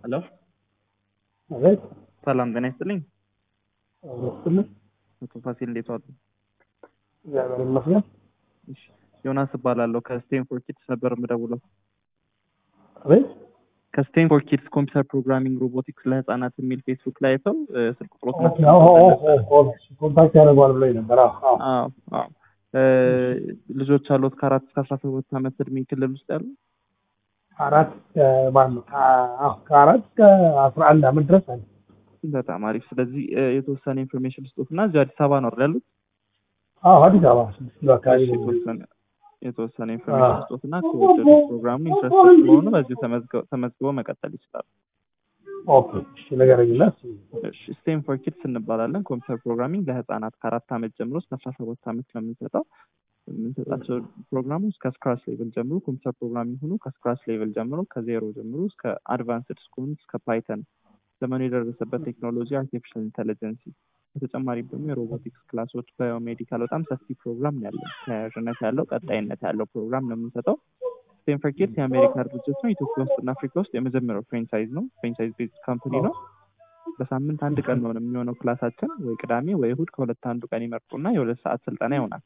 ሄሎ አቤት ሰላም ጤና ይስጥልኝ። ይመስልኝ አቶ ፋሲል እንዴት ዋሉ? እግዚአብሔር ይመስገን። እሺ፣ ዮናስ እባላለሁ ከስቴንፎርድ ኪድስ ነበር የምደውለው። አቤት ከስቴንፎርድ ኪድስ ኮምፒውተር ፕሮግራሚንግ ሮቦቲክስ ለህፃናት የሚል ፌስቡክ ላይ አይተው እ፣ ስልክ ቁጥሮት ኮንታክት ያደርገዋል ብሎኝ ነበር። አዎ አዎ። አዎ አዎ እ፣ ልጆች አሉት ከአራት እስከ አስራ ሰባት ዓመት እድሜ ክልል ውስጥ ያሉ አራት ማን ነው? አዎ ከአራት እስከ አስራ አንድ ዓመት ድረስ አለ። በጣም አሪፍ። ስለዚህ እ፣ የተወሰነ ኢንፎርሜሽን ልስጦት እና እዚሁ አዲስ አበባ ነው አይደል ያሉት? አዎ አዲስ አበባ ስድስት ኪሎ አካባቢ እሺ፣ ነው። የተወሰነ የተወሰነ ኢንፎርሜሽን አዎ። ልስጦት እና ከወደዱ ፕሮግራሙን ኢንትረስትድ ስለሆኑ በዚሁ ተመዝገ- ተመዝግበው መቀጠል ይችላሉ። ኦኬ እሺ፣ ንገረኝና እስኪ። እሺ ስቴም ፎር ኪድስ እንባላለን። ኮምፒውተር ፕሮግራሚንግ ለህፃናት ከአራት ዓመት ጀምሮ እስከ አስራ ሰባት ዓመት ነው የምንሰጠው። የምንሰጣቸው ፕሮግራሞች ከስክራች ሌቭል ጀምሮ ኮምፒውተር ፕሮግራሚንግ ሆኑ ከስክራች ሌቭል ጀምሮ ከዜሮ ጀምሮ እስከ አድቫንስድ እስከሆኑ እስከ ፓይተን ዘመኑ የደረሰበት ቴክኖሎጂ አርቲፊሻል ኢንቴሊጀንሲ በተጨማሪም ደግሞ የሮቦቲክስ ክላሶች ባዮሜዲካል በጣም ሰፊ ፕሮግራም ነው ያለው። ተያያዥነት ያለው ቀጣይነት ያለው ፕሮግራም ነው የምንሰጠው። ስቴም ፎር ኪድስ የአሜሪካ ድርጅት ነው። ኢትዮጵያ ውስጥ እና አፍሪካ ውስጥ የመጀመሪያው ፍሬንቻይዝ ነው። ፍሬንቻይዝ ቤዝ ካምፓኒ ነው። በሳምንት አንድ ቀን ነው የሚሆነው ክላሳችን፣ ወይ ቅዳሜ ወይ እሁድ ከሁለት አንዱ ቀን ይመርጡና የሁለት ሰዓት ስልጠና ይሆናል።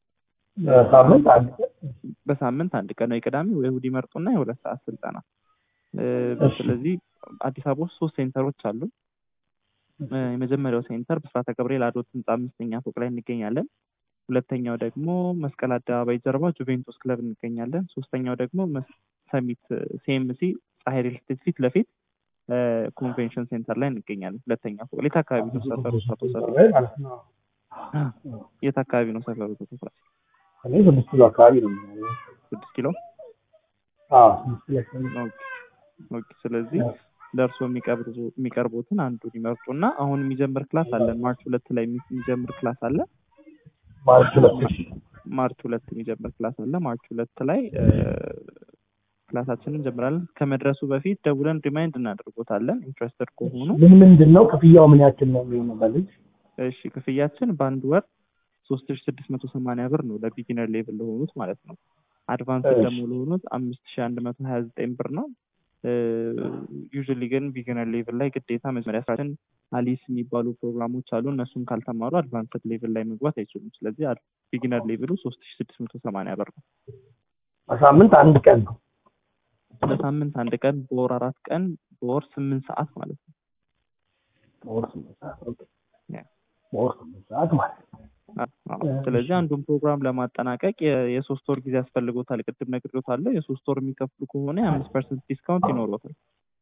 ሳምንት አንድ ቀን በሳምንት አንድ ቀን ወይ ቅዳሜ ወይ እሁድ ይመርጡና የሁለት ሰዓት ስልጠና እ፣ እሺ። ስለዚህ አዲስ አበባ ውስጥ ሶስት ሴንተሮች አሉ። እ፣ የመጀመሪያው ሴንተር ብስራተ ገብርኤል አዶት ህንፃ አምስተኛ ፎቅ ላይ እንገኛለን። ሁለተኛው ደግሞ መስቀል አደባባይ ጀርባ ጁቬንቱስ ክለብ እንገኛለን። ሶስተኛው ደግሞ መስ- ሰሚት ሲኤምሲ ፀሐይ ሪል ስቴት ፊት ለፊት እ፣ ኮንቬንሽን ሴንተር ላይ እንገኛለን። ሁለተኛ ፎቅ ላይ የት አካባቢ ነው ሰፈሩ? አቶ ሰፈሩ ማለት ነው። የት አካባቢ ነው ሰፈሩ? ተሰፍራ እኔ ስድስት ኪሎ አካባቢ ነው የሚሆነው። ስድስት ኪሎ አዎ ስድስት ኪሎ አካባቢ ነው። ኦኬ ኦኬ። ስለዚህ ለእርሶ የሚቀርቡ የሚቀርቡትን አንዱን ይመርጡና አሁን የሚጀምር ክላስ አለን። ማርች ሁለት ላይ የሚ- የሚጀምር ክላስ አለ። ማርች ሁለት እሺ። ማርች ሁለት የሚጀምር ክላስ አለ። ማርች ሁለት ላይ እ፣ ክላሳችንን እንጀምራለን። ከመድረሱ በፊት ደውለን ሪማይንድ እናደርጎታለን ኢንትረስትድ ከሆኑ። ምን ምንድን ነው ክፍያው? ምን ያክል ነው የሚሆነው በልጅ? እሺ ክፍያችን በአንድ ወር ሶስት ሺ ስድስት መቶ ሰማንያ ብር ነው ለቢጊነር ሌቭል ለሆኑት ማለት ነው። አድቫንስ እሺ። ደግሞ ለሆኑት አምስት ሺ አንድ መቶ ሀያ ዘጠኝ ብር ነው። ዩዥሊ ግን ቢጊነር ሌቭል ላይ ግዴታ መጀመሪያ ስራችን አሊስ የሚባሉ ፕሮግራሞች አሉ። እነሱን ካልተማሩ አድቫንስድ ሌቭል ላይ መግባት አይችሉም። ስለዚህ ቢጊነር ሌቭሉ ሶስት ሺ ስድስት መቶ ሰማንያ ብር ነው። በሳምንት አንድ ቀን ነው። በሳምንት አንድ ቀን፣ በወር አራት ቀን፣ በወር ስምንት ሰዓት ማለት ነው። በወር ስምንት ሰዓት ኦኬ። ያ። በወር ስምንት ሰዓት ማለት ነው። አዎ፣ አዎ። ስለዚህ አንዱን ፕሮግራም ለማጠናቀቅ የ- የሶስት ወር ጊዜ ያስፈልጎታል። ቅድም ነግሬዎታለሁ። የሶስት ወር የሚከፍሉ ከሆነ የአምስት ፐርሰንት ዲስካውንት ይኖሮታል።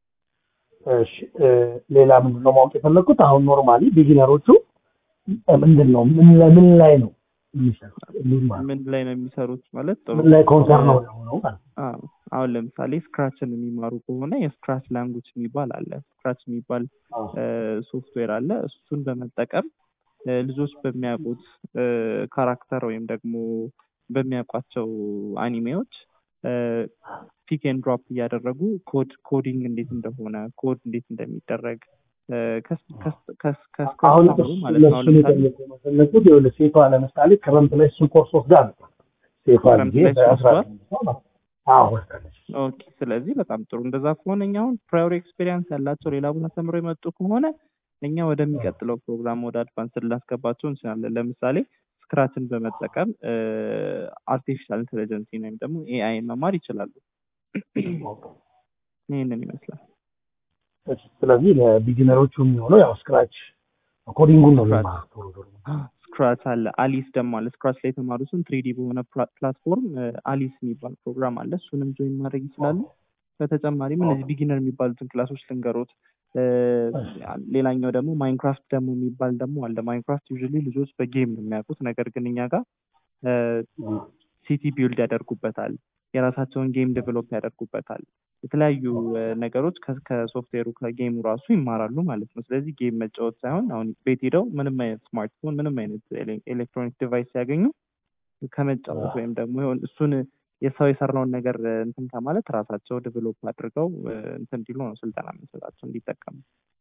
እሺ እ፣ ሌላ ምንድን ነው ማወቅ የፈለግኩት አሁን ኖርማሊ ቢጊነሮቹ ምንድን ነው ምን ላይ ምን ላይ ነው የሚሰሩት? ምን ማለት ምን ላይ ነው የሚሰሩት ማለት ጥሩ ምን ላይ ኮንሰርን ነው የሆነው ማለት ነው? አዎ። አሁን ለምሳሌ ስክራችን የሚማሩ ከሆነ የስክራች ላንጉጅ የሚባል አለ። ስክራች የሚባል አዎ። ሶፍትዌር አለ። እሱን በመጠቀም እ፣ ልጆች በሚያውቁት ካራክተር ወይም ደግሞ በሚያውቋቸው አኒሜዎች ፒክ ኤንድ ድሮፕ እያደረጉ ኮድ ኮዲንግ እንዴት እንደሆነ ኮድ እንዴት እንደሚደረግ እ፣ ከስ- ከስ- ከስ- ከስክራች አሁን ጀምሮ ማለት ነው። አሁን እሱን ለምሳሌ የጠየቁ መፈለጉት ይኸውልህ ሴቷ ለምሳሌ ክረምት ላይ እሱን ኮርስ ወስዳ ነበር። ሴቷ ክረምት ጊዜ ላይ እሱን በአስራ ወስዷል? ስምንት ሰው ማለት ነው። አዎ ወስዳለች። ኦኬ ስለዚህ በጣም ጥሩ። እንደዛ ከሆነ እኛ አሁን ፕራዮሪ ኤክስፔሪንስ ያላቸው ሌላ ቦታ ተምረው የመጡ ከሆነ እኛ ወደሚቀጥለው ፕሮግራም ወደ አድቫንስ ልናስገባቸው እንችላለን። ለምሳሌ ስክራችን በመጠቀም አርቲፊሻል ኢንቴሊጀንሲ ወይም ደግሞ ኤአይ መማር ይችላሉ። ይህንን ይመስላል። እሺ፣ ስለዚህ ለቢጊነሮቹ የሚሆነው ያው ስክራች ኮዲንጉን ነው ስክራች። የሚማሩት ቶሎ ቶሎ። ስክራች አለ፣ አሊስ ደግሞ አለ። ስክራች ላይ የተማሩትን ትሪዲ በሆነ ፕላ- ፕላትፎርም አሊስ የሚባል ፕሮግራም አለ። እሱንም ጆይን ማድረግ ይችላሉ። በተጨማሪም እነዚህ ቢጊነር የሚባሉትን ክላሶች ልንገሮት። እ፣ ሌላኛው ደግሞ ማይንክራፍት ደግሞ የሚባል ደግሞ አለ። ማይንክራፍት ዩዥሊ ልጆች በጌም ነው የሚያውቁት። ነገር ግን እኛ ጋር ሲቲ ቢልድ ያደርጉበታል። የራሳቸውን ጌም ዴቨሎፕ ያደርጉበታል። የተለያዩ እ፣ ነገሮች ከ- ከሶፍትዌሩ ከጌሙ ራሱ ይማራሉ ማለት ነው። ስለዚህ ጌም መጫወት ሳይሆን አሁን ቤት ሄደው ምንም አይነት ስማርትፎን ምንም አይነት ኤሌ- ኤሌክትሮኒክ ዲቫይስ ሲያገኙ ከመጫወት ወይም ደግሞ የሆነ እሱን የሰው የሰራውን ነገር እ፣ እንትን ከማለት ራሳቸው ዴቨሎፕ አድርገው እ፣ እንትን እንዲሉ ነው ስልጠና የምንሰጣቸው እንዲጠቀሙ።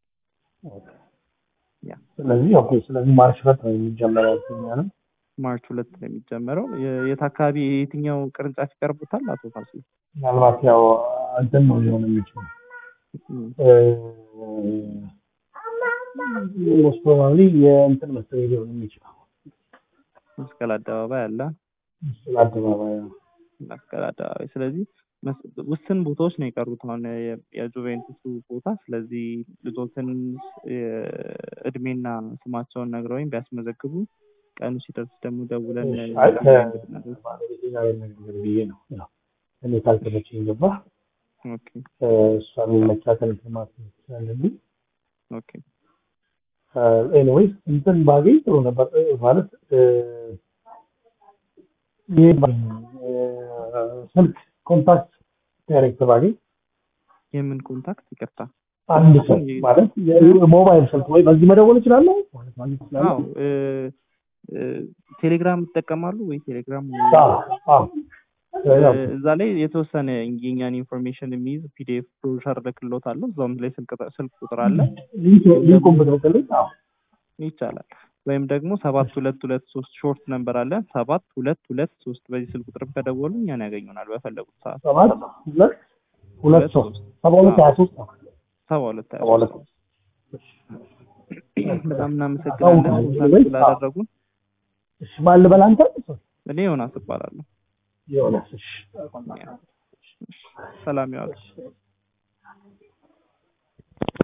ያ ስለዚህ ኦኬ፣ ስለዚህ ማርች ሁለት ነው የሚጀመረው ያልኩኝ ነው። ማርች ሁለት ነው የሚጀመረው። የ- የት አካባቢ የትኛው ቅርንጫፍ ይቀርቡታል? አቶ ፋሲል ምናልባት ያው እንትን ነው ሊሆን የሚችለው ሞስት ፕሮባብሊ የእንትን መሰለኝ ሊሆን የሚችለው መስቀል አደባባይ አለ። መስቀል አደባባይ ነው። መስቀል አደባባይ። ስለዚህ መስ- ውስን ቦታዎች ነው የቀሩት አሁን የ- የጁቬንቱሱ ቦታ። ስለዚህ ልጆትን እድሜና ስማቸውን ነግረውኝ ቢያስመዘግቡ ቀኑ ሲደርስ ደግሞ ደውለን አይ፣ እናደርግ- ባለቤቴ ጋር ነገር ብዬ ነው ያው እኔ ካልተመቸኝ ገባ ኦኬ እሷን መቻከል ማለት ስላለብኝ ኦኬ ኤኒዌይስ እንትን ባገኝ ጥሩ ነበር እ፣ ማለት እ፣ ይሄ ባገኝ፣ እ፣ ስልክ ኮንታክት ዳይሬክት ባገኝ የምን ኮንታክት ይቅርታ አንድ ሰው ማለት የሞባይል ስልክ ወይ በዚህ መደወል እችላለሁ ማለት ማግኘት እችላለሁ። አዎ እ፣ እ፣ ቴሌግራም ይጠቀማሉ ወይ ቴሌግራም አዎ፣ አዎ። ያው እ፣ እዛ ላይ የተወሰነ የኛን ኢንፎርሜሽን የሚይዝ ፒዲኤፍ ብሮሸር ልክሎት አለው እዛውም ላይ ስልክ ቁጥር- ስልክ ቁጥር አለ ሊንክ- ሊንኩን ብትልክልኝ አዎ፣ ይቻላል ወይም ደግሞ ሰባት ሁለት ሁለት ሶስት ሾርት ነምበር አለ ሰባት ሁለት ሁለት ሶስት በዚህ ስልክ ቁጥር ከደወሉ እኛን ያገኙናል በፈለጉት ሰዓት ሰባት ሁለት ሁለት ሶስት ሰባ ሁለት ሀያ ሶስት ነው። ሰባ ሁለት ሀያ ሰባ ሁለት ሶስት በጣም እናመሰግናለን ኮንታክት ስላደረጉን እሺ ማን ልበል አንተ? እኔ ዮናስ እባላለሁ ዮናስ እሺ ሰላም ያዋሉ